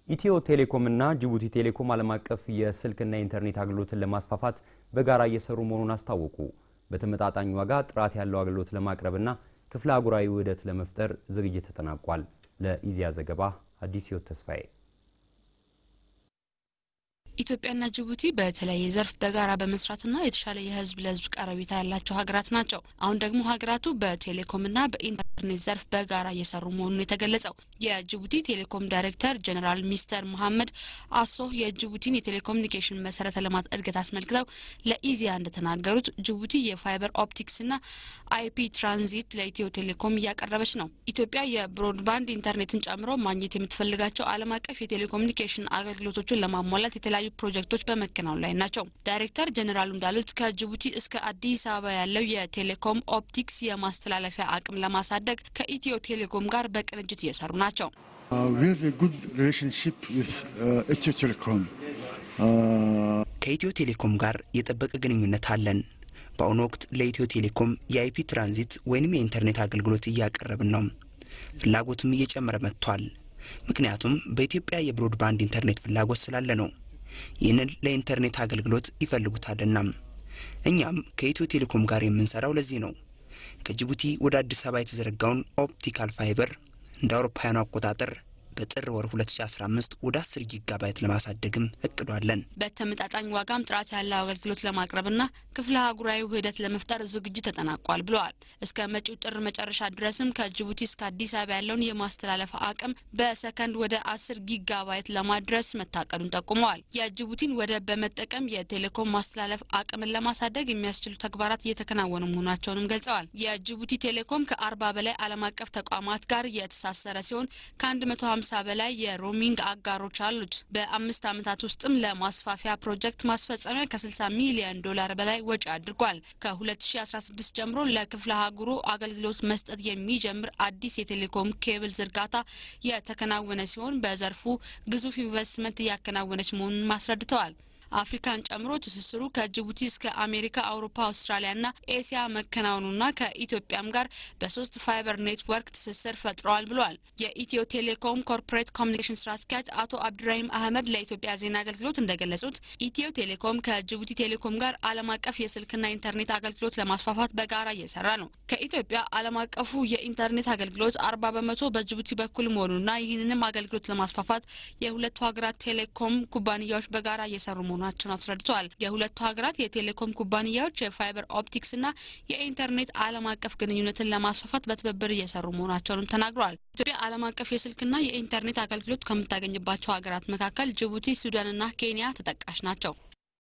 ኢትዮ ቴሌኮምና ጅቡቲ ቴሌኮም ዓለም አቀፍ የስልክና የኢንተርኔት አገልግሎትን ለማስፋፋት በጋራ እየሰሩ መሆኑን አስታወቁ። በተመጣጣኝ ዋጋ ጥራት ያለው አገልግሎት ለማቅረብና ክፍለ አህጉራዊ ውህደት ለመፍጠር ዝግጅት ተጠናቋል። ለኢዜአ ዘገባ አዲስ ህይወት ተስፋዬ ኢትዮጵያና ጅቡቲ በተለያየ ዘርፍ በጋራ በመስራትና የተሻለ የህዝብ ለህዝብ ቀረቤታ ያላቸው ሀገራት ናቸው። አሁን ደግሞ ሀገራቱ በቴሌኮምና በኢንተርኔት ዘርፍ በጋራ እየሰሩ መሆኑን የተገለጸው የጅቡቲ ቴሌኮም ዳይሬክተር ጀኔራል ሚስተር መሐመድ አሶህ የጅቡቲን የቴሌኮሙኒኬሽን መሰረተ ልማት እድገት አስመልክተው ለኢዜአ እንደተናገሩት ጅቡቲ የፋይበር ኦፕቲክስና አይፒ ትራንዚት ለኢትዮ ቴሌኮም እያቀረበች ነው። ኢትዮጵያ የብሮድባንድ ኢንተርኔትን ጨምሮ ማግኘት የምትፈልጋቸው ዓለም አቀፍ የቴሌኮሙኒኬሽን አገልግሎቶችን ለማሟላት የተለያዩ ፕሮጀክቶች በመከናወን ላይ ናቸው። ዳይሬክተር ጀኔራሉ እንዳሉት ከጅቡቲ እስከ አዲስ አበባ ያለው የቴሌኮም ኦፕቲክስ የማስተላለፊያ አቅም ለማሳደግ ከኢትዮ ቴሌኮም ጋር በቅንጅት እየሰሩ ናቸው። ከኢትዮ ቴሌኮም ጋር የጠበቀ ግንኙነት አለን። በአሁኑ ወቅት ለኢትዮ ቴሌኮም የአይፒ ትራንዚት ወይንም የኢንተርኔት አገልግሎት እያቀረብን ነው። ፍላጎትም እየጨመረ መጥቷል። ምክንያቱም በኢትዮጵያ የብሮድባንድ ኢንተርኔት ፍላጎት ስላለ ነው። ይህንን ለኢንተርኔት አገልግሎት ይፈልጉታልና እኛም ከኢትዮ ቴሌኮም ጋር የምንሰራው ለዚህ ነው። ከጅቡቲ ወደ አዲስ አበባ የተዘረጋውን ኦፕቲካል ፋይበር እንደ አውሮፓውያኑ አቆጣጠር በጥር ወር 2015 ወደ 10 ጊጋባይት ለማሳደግም እቅዷለን። በተመጣጣኝ ዋጋም ጥራት ያለው አገልግሎት ለማቅረብና ክፍለ አህጉራዊ ውህደት ለመፍጠር ዝግጅት ተጠናቋል ብለዋል። እስከ መጪው ጥር መጨረሻ ድረስም ከጅቡቲ እስከ አዲስ አበባ ያለውን የማስተላለፍ አቅም በሰከንድ ወደ 10 ጊጋባይት ለማድረስ መታቀዱን ጠቁመዋል። የጅቡቲን ወደብ በመጠቀም የቴሌኮም ማስተላለፍ አቅምን ለማሳደግ የሚያስችሉ ተግባራት እየተከናወኑ መሆናቸውንም ገልጸዋል። የጅቡቲ ቴሌኮም ከ40 በላይ ዓለም አቀፍ ተቋማት ጋር የተሳሰረ ሲሆን ከ150 ሃምሳ በላይ የሮሚንግ አጋሮች አሉት። በአምስት ዓመታት ውስጥም ለማስፋፊያ ፕሮጀክት ማስፈጸሚያ ከ60 ሚሊዮን ዶላር በላይ ወጪ አድርጓል። ከ2016 ጀምሮ ለክፍለ ሀገሩ አገልግሎት መስጠት የሚጀምር አዲስ የቴሌኮም ኬብል ዝርጋታ የተከናወነ ሲሆን በዘርፉ ግዙፍ ኢንቨስትመንት እያከናወነች መሆኑን አስረድተዋል። አፍሪካን ጨምሮ ትስስሩ ከጅቡቲ እስከ አሜሪካ፣ አውሮፓ፣ አውስትራሊያና ኤሲያ መከናወኑና ከኢትዮጵያም ጋር በሶስት ፋይበር ኔትወርክ ትስስር ፈጥረዋል ብሏል። የኢትዮ ቴሌኮም ኮርፖሬት ኮሚኒኬሽን ስራ አስኪያጅ አቶ አብዱራሂም አህመድ ለኢትዮጵያ ዜና አገልግሎት እንደገለጹት ኢትዮ ቴሌኮም ከጅቡቲ ቴሌኮም ጋር ዓለም አቀፍ የስልክና ኢንተርኔት አገልግሎት ለማስፋፋት በጋራ እየሰራ ነው። ከኢትዮጵያ ዓለም አቀፉ የኢንተርኔት አገልግሎት አርባ በመቶ በጅቡቲ በኩል መሆኑና ይህንንም አገልግሎት ለማስፋፋት የሁለቱ ሀገራት ቴሌኮም ኩባንያዎች በጋራ እየሰሩ መሆኑ መሆናቸውን አስረድተዋል። የሁለቱ ሀገራት የቴሌኮም ኩባንያዎች የፋይበር ኦፕቲክስና የኢንተርኔት ዓለም አቀፍ ግንኙነትን ለማስፋፋት በትብብር እየሰሩ መሆናቸውንም ተናግረዋል። ኢትዮጵያ ዓለም አቀፍ የስልክና የኢንተርኔት አገልግሎት ከምታገኝባቸው ሀገራት መካከል ጅቡቲ፣ ሱዳንና ኬንያ ተጠቃሽ ናቸው።